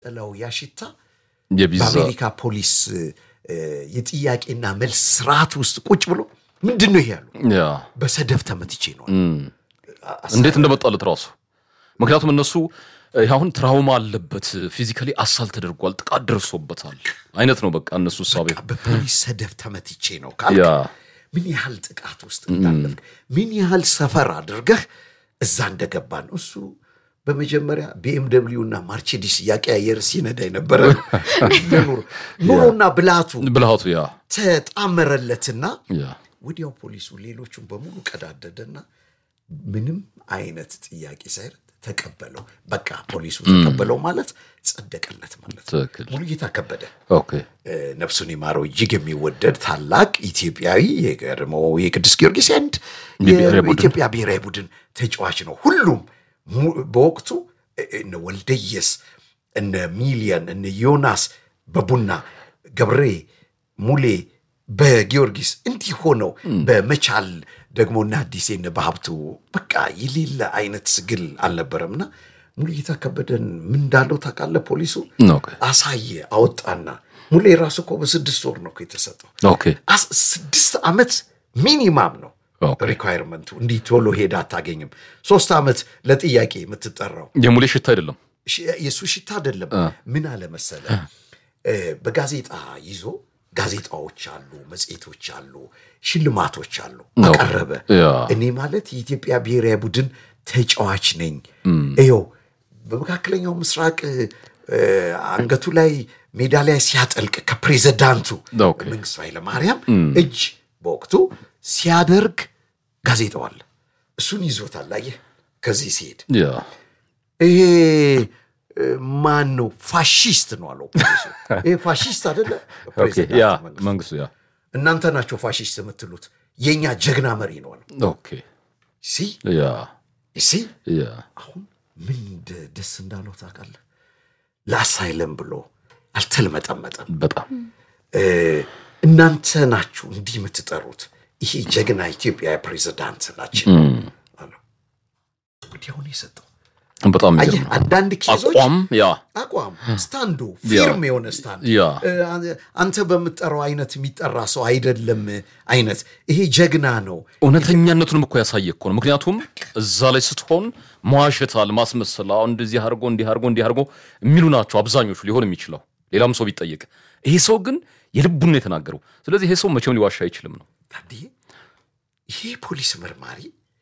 ጥለው ያሽታ የቪዛ በአሜሪካ ፖሊስ እ፣ የጥያቄና መልስ ስርዓት ውስጥ ቁጭ ብሎ ምንድን ነው ይሄ ያሉ ያ በሰደፍ ተመትቼ ነው እንዴት እንደመጣለት ራሱ ምክንያቱም እነሱ እ፣ አሁን ትራውማ አለበት ፊዚካሊ አሳል ተደርጓል ጥቃት ደርሶበታል አይነት ነው በቃ እነሱ እሳቤ በፖሊስ ሰደፍ ተመትቼ ነው ካልክ ያ ምን ያህል ጥቃት ውስጥ እንዳለፍክ ምን ያህል ሰፈር አድርገህ እዛ እንደገባ ነው። እሱ በመጀመሪያ ቢኤምደብሊው እና ማርቼዲስ እያቀያየር ሲነዳ የነበረ ነው። ኑሮ ኑሮና ብልሃቱ ብልሃቱ ያ ተጣመረለትና ያ ወዲያው ፖሊሱ ሌሎቹን በሙሉ ቀዳደደና ምንም አይነት ጥያቄ ሳይረድ ተቀበለው። በቃ ፖሊሱ ተቀበለው ማለት ጸደቀለት ማለት ነው። ትክክል ሙሉጌታ ከበደ ኦኬ እ፣ ነፍሱን ይማረው እጅግ የሚወደድ ታላቅ ኢትዮጵያዊ የቀድሞው የቅዱስ ጊዮርጊስ አንድ የብሔራዊ ቡድን የኢትዮጵያ ብሔራዊ ቡድን ተጫዋች ነው። ሁሉም mu- በወቅቱ እ- እነ ወልደየስ እነ ሚሊየን እነ ዮናስ በቡና ገብሬ ሙሌ በጊዮርጊስ እንዲህ ሆነው በመቻል ደግሞ እነ አዲሴ እነ በሀብቱ በቃ የሌለ አይነት ስግል አልነበረምና ሙሉጌታ ከበደን ምን እንዳለው ታውቃለህ? ፖሊሱ ኦኬ አሳየ አወጣና ሙሌ ራሱ እኮ በስድስት ወር ነው እኮ የተሰጠው። ኦኬ አስ- ስድስት ዓመት ሚኒማም ነው ኦኬ ሪኳየርመንቱ። እንዲህ ቶሎ ሄዳ አታገኝም። ሶስት ዓመት ለጥያቄ የምትጠራው የሙሌ ሽታ አይደለም ሽ- የእሱ ሽታ አይደለም። ምን አለ መሰለ እ፣ በጋዜጣ ይዞ ጋዜጣዎች አሉ፣ መጽሔቶች አሉ፣ ሽልማቶች አሉ። አቀረበ። ያ እኔ ማለት የኢትዮጵያ ብሔራዊ ቡድን ተጫዋች ነኝ። ይኸው በመካከለኛው ምስራቅ እ፣ አንገቱ ላይ ሜዳሊያ ሲያጠልቅ ከፕሬዚዳንቱ ኦኬ መንግስቱ ኃይለማርያም እጅ በወቅቱ ሲያደርግ ጋዜጣው አለ። እሱን ይዞታል። አየህ ከዚህ ሲሄድ ያ ይሄ እ፣ ማን ነው? ፋሺስት ነው አለው ፖሊሱ። ይሄ ፋሺስት አይደለ? ኦኬ ፕሬዚዳንት ያ መንግስቱ። መንግስቱ ያ እናንተ ናቸው ፋሺስት የምትሉት፣ የእኛ ጀግና መሪ ነው አለው። ኦኬ ሲ ያ ሲ ያ አሁን ምን እንደ- ደስ እንዳለው ታውቃለህ? ለአሳይለም ብሎ አልተልመጠመጠም። በጣም እ፣ እናንተ ናችሁ እንዲህ የምትጠሩት፣ ይሄ ጀግና ኢትዮጵያ ፕሬዚዳንት ናችን አለው። ወዲያውኑ የሰጠው በጣም አየህ፣ የሚገርም ነው። አንዳንድ ኬዞች አቋም ያ አቋም ስታንዱ ፊርም የሆነ ስታንድ ያ እ፣ አንተ በምትጠራው አይነት የሚጠራ ሰው አይደለም አይነት ይሄ ጀግና ነው። እውነተኛነቱንም እኮ ያሳየ እኮ ነው። ምክንያቱም እዛ ላይ ስትሆን መዋሸታል፣ ማስመሰል፣ አሁን እንደዚህ አድርጎ እንዲህ አድርጎ እንዲህ አድርጎ የሚሉ ናቸው አብዛኞቹ ሊሆን የሚችለው ሌላም ሰው ቢጠየቅ። ይሄ ሰው ግን የልቡን ነው የተናገረው። ስለዚህ ይሄ ሰው መቼም ሊዋሻ አይችልም ነው። ታዲያ ይሄ ፖሊስ መርማሪ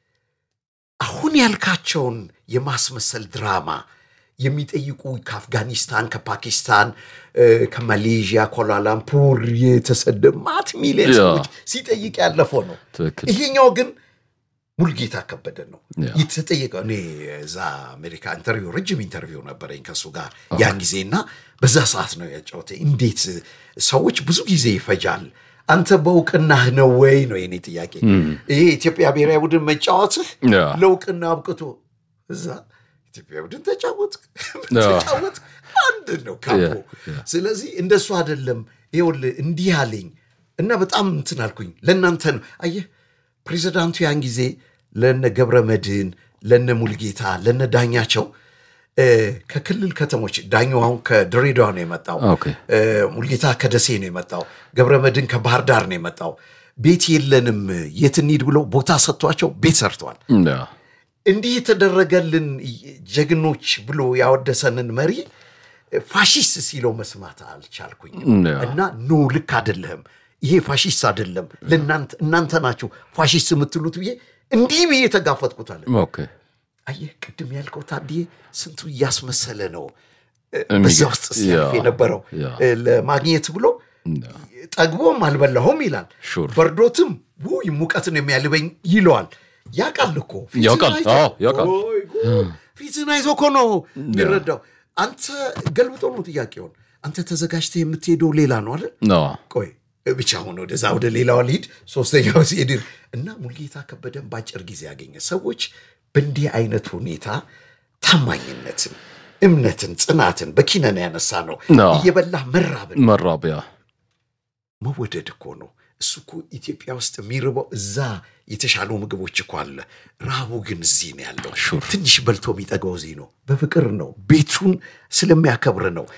አሁን ያልካቸውን የማስመሰል ድራማ የሚጠይቁ ከአፍጋኒስታን፣ ከፓኪስታን፣ እ፣ ከማሌዥያ፣ ኮላላምፑር የተሰደ ማት ሚሊዮን ያ። ሰዎች ሲጠይቅ ያለፈው ነው። ትክክል ይሄኛው ግን ሙልጌታ ከበደ ነው ያ። የተጠየቀው። እኔ እዛ አሜሪካ ኢንተርቪው ረጅም ኢንተርቪው ነበረኝ ከእሱ ጋር ያን ጊዜና በዛ ሰዓት ነው ያጫወተኝ። እንዴት ሰዎች ብዙ ጊዜ ይፈጃል፣ አንተ በእውቅናህ ነው ወይ ነው የኔ ጥያቄ። ይሄ ኢትዮጵያ ብሔራዊ ቡድን መጫወትህ ያ ለእውቅና አብቅቶ እዛ ኢትዮጵያ ቡድን ተጫወትክ ተጫወትክ አንድ ነው ካፖ። ያ። ስለዚህ እንደሱ አይደለም። ይኸውልህ እንዲህ አለኝ እና በጣም እንትን አልኩኝ። ለእናንተ ነው አየህ፣ ፕሬዚዳንቱ ያን ጊዜ ለነ ገብረ መድህን፣ ለነ ሙልጌታ፣ ለነ ዳኛቸው እ፣ ከክልል ከተሞች ዳኛው አሁን ከድሬዳዋ ነው የመጣው። ኦኬ እ፣ ሙልጌታ ከደሴ ነው የመጣው። ገብረ መድህን ከባህር ዳር ነው የመጣው። ቤት የለንም የት እንሂድ ብለው ቦታ ሰጥቷቸው ቤት ሰርተዋል። ያ እንዲህ የተደረገልን ጀግኖች ብሎ ያወደሰንን መሪ ፋሺስት ሲለው መስማት አልቻልኩኝም። ያ እና ኖ ልክ አይደለህም፣ ይሄ ፋሺስት አይደለም፣ ለእናንተ እናንተ ናችሁ ፋሺስት የምትሉት ብዬ እንዲህ ብዬ ተጋፈጥኩታል። ኦኬ አየህ ቅድም ያልከው ታዲዬ ስንቱ እያስመሰለ ነው እ፣ የሚገርም። በዛ ውስጥ ሲያልፍ ያ፣ የነበረው ያ። እ፣ ለማግኘት ብሎ ያ ጠግቦም አልበላሁም ይላል። ሹር በርዶትም ውይ ሙቀትን የሚያልበኝ ይለዋል። ያውቃል እኮ ፊትህን ያውቃል። አይቶ- አዎ፣ ያውቃል። ወይ ጉድ! ፊትህን አይቶ እኮ ነው የሚረዳው። አንተ ገልብጦ ነው ጥያቄውን። አንተ ተዘጋጅተህ የምትሄደው ሌላ ነው አይደል? ና ቆይ ብቻ ሆነ ወደዛ ወደ ሌላው ልሂድ። ሶስተኛው ሲሄድ እና ሙልጌታ ከበደን በአጭር ጊዜ ያገኘ ሰዎች በእንዲህ አይነት ሁኔታ ታማኝነትን፣ እምነትን፣ ጽናትን በኪነን ያነሳ ነው አዎ። እየበላህ መራብን መራቢያ መወደድ እኮ ነው። እሱ እኮ ኢትዮጵያ ውስጥ የሚርበው እዛ የተሻሉ ምግቦች እኮ አለ። ረሃቡ ግን እዚህ ነው ያለው። ትንሽ በልቶ የሚጠግበው እዚህ ነው። በፍቅር ነው፣ ቤቱን ስለሚያከብር ነው።